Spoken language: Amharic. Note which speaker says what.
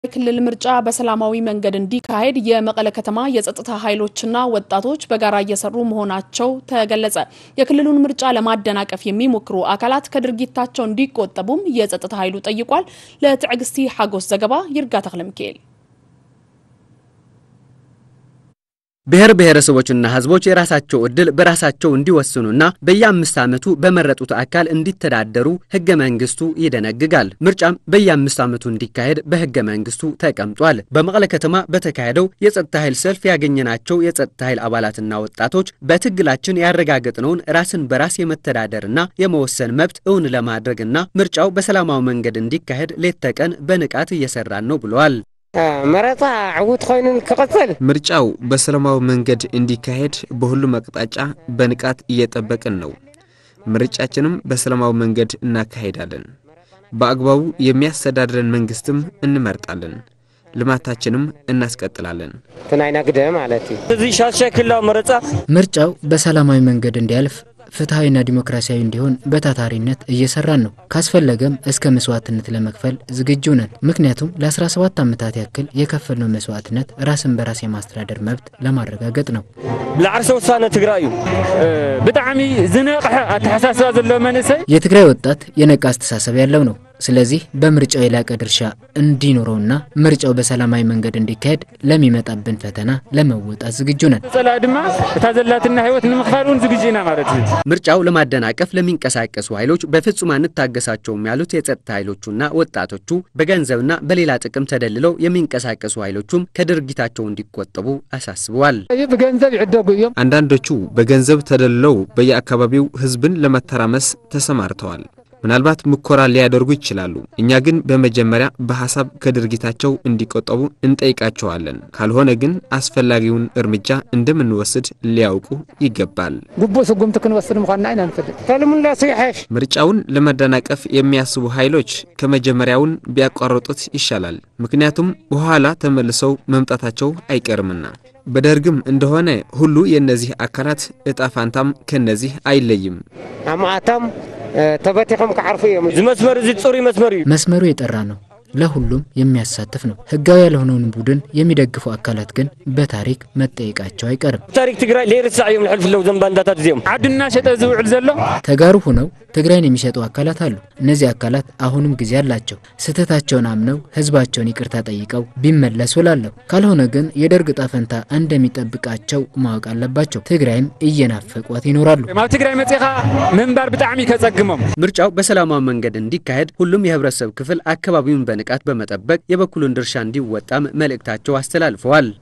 Speaker 1: ክልል ምርጫ በሰላማዊ መንገድ እንዲካሄድ የመቀለ ከተማ የጸጥታ ኃይሎችና ወጣቶች በጋራ እየሰሩ መሆናቸው ተገለጸ። የክልሉን ምርጫ ለማደናቀፍ የሚሞክሩ አካላት ከድርጊታቸው እንዲቆጠቡም የጸጥታ ኃይሉ ጠይቋል። ለትዕግስቲ ሓጎስ ዘገባ ይርጋ ተክለ ሚካኤል
Speaker 2: ብሔር ብሔረሰቦችና ሕዝቦች የራሳቸው ዕድል በራሳቸው እንዲወስኑና በየአምስት ዓመቱ በመረጡት አካል እንዲተዳደሩ ሕገ መንግስቱ ይደነግጋል። ምርጫም በየአምስት ዓመቱ እንዲካሄድ በሕገ መንግስቱ ተቀምጧል። በመቀለ ከተማ በተካሄደው የጸጥታ ኃይል ሰልፍ ያገኘናቸው የጸጥታ ኃይል አባላትና ወጣቶች በትግላችን ያረጋገጥነውን ራስን በራስ የመተዳደርና የመወሰን መብት እውን ለማድረግና ምርጫው በሰላማዊ መንገድ እንዲካሄድ ሌት ተቀን በንቃት እየሰራን ነው ብለዋል።
Speaker 3: መረጣ ዕዉት ኮይኑ ክቕፅል
Speaker 4: ምርጫው በሰላማዊ መንገድ እንዲካሄድ በሁሉም አቅጣጫ በንቃት እየጠበቅን ነው። ምርጫችንም በሰላማዊ መንገድ እናካሄዳለን። በአግባቡ የሚያስተዳድረን መንግስትም እንመርጣለን። ልማታችንም እናስቀጥላለን።
Speaker 3: እቲ ናይ ነግደ ማለት እዩ
Speaker 5: እዚ ሻድሻይ ክልላዊ መረፃ
Speaker 6: ምርጫው በሰላማዊ መንገድ እንዲያልፍ ፍትሐዊና ዲሞክራሲያዊ እንዲሆን በታታሪነት እየሰራን ነው። ካስፈለገም እስከ መስዋዕትነት ለመክፈል ዝግጁ ነን። ምክንያቱም ለ17 ዓመታት ያክል የከፈልነው መስዋዕትነት ራስን በራስ የማስተዳደር መብት ለማረጋገጥ ነው።
Speaker 5: ብላዕርሰ ውሳነ ትግራይ እዩ ብጣዕሚ ዝነቕሐ ኣተሓሳስባ ዘለዎ መንእሰይ
Speaker 6: የትግራይ ወጣት የነቃ አስተሳሰብ ያለው ነው። ስለዚህ በምርጫው የላቀ ድርሻ እንዲኖረውና ምርጫው በሰላማዊ መንገድ እንዲካሄድ ለሚመጣብን ፈተና ለመወጣት ዝግጁ ነን።
Speaker 5: ፀላ ድማ እታ ዘላትና ህይወት ንምክፋል እውን ዝግጁ ኢና ማለት እዩ
Speaker 2: ምርጫው ለማደናቀፍ ለሚንቀሳቀሱ ኃይሎች በፍጹም አንታገሳቸውም ያሉት የጸጥታ ኃይሎቹና ወጣቶቹ በገንዘብና በሌላ ጥቅም ተደልለው የሚንቀሳቀሱ ኃይሎቹም ከድርጊታቸው እንዲቆጠቡ አሳስበዋል።
Speaker 3: ብገንዘብ ይዕደጉ እዮም
Speaker 4: አንዳንዶቹ በገንዘብ ተደልለው በየአካባቢው ህዝብን ለመተራመስ ተሰማርተዋል። ምናልባት ምኮራ ሊያደርጉ ይችላሉ። እኛ ግን በመጀመሪያ በሐሳብ ከድርጊታቸው እንዲቆጠቡ እንጠይቃቸዋለን። ካልሆነ ግን አስፈላጊውን እርምጃ እንደምንወስድ ሊያውቁ ይገባል።
Speaker 3: ግቡእ ስጉምቲ ክንወስድ ምዃንና ኢና ንፍልጥ ተልሙላሱ ይሓሽ
Speaker 4: ምርጫውን ለመደናቀፍ የሚያስቡ ኃይሎች ከመጀመሪያውን ቢያቋርጡት ይሻላል። ምክንያቱም በኋላ ተመልሰው መምጣታቸው አይቀርምና። በደርግም እንደሆነ ሁሉ የእነዚህ አካላት እጣ ፋንታም ከነዚህ አይለይም።
Speaker 3: ኣማኣቶም ተበቲኾም ክዓርፉ እዮም
Speaker 5: እዚ መስመር እዚ ፅሩይ መስመር እዩ
Speaker 6: መስመሩ የጠራ ነው። ለሁሉም የሚያሳትፍ ነው። ህጋዊ ያልሆነውን ቡድን የሚደግፉ አካላት ግን በታሪክ መጠየቃቸው አይቀርም።
Speaker 5: ታሪክ ትግራይ ለይርሳዕ እዮም ልሕልፍ ለው ዘም ባንዳታት እዚኦም ዓድና ሸጠ ዝውዕል ዘሎ
Speaker 6: ተጋሩ ሆነው ትግራይን የሚሸጡ አካላት አሉ። እነዚህ አካላት አሁንም ጊዜ አላቸው። ስህተታቸውን አምነው ህዝባቸውን ይቅርታ ጠይቀው ቢመለሱ ላለሁ። ካልሆነ ግን የደርግ ዕጣ ፈንታ እንደሚጠብቃቸው ማወቅ አለባቸው። ትግራይም እየናፈቋት ይኖራሉ።
Speaker 5: ኣብ ትግራይ መፂኻ ምንባር ብጣዕሚ ከጸግሞም
Speaker 2: ምርጫው በሰላማዊ መንገድ እንዲካሄድ ሁሉም የህብረተሰብ ክፍል አካባቢውን በንቃት በመጠበቅ የበኩሉን ድርሻ እንዲወጣም መልእክታቸው አስተላልፈዋል።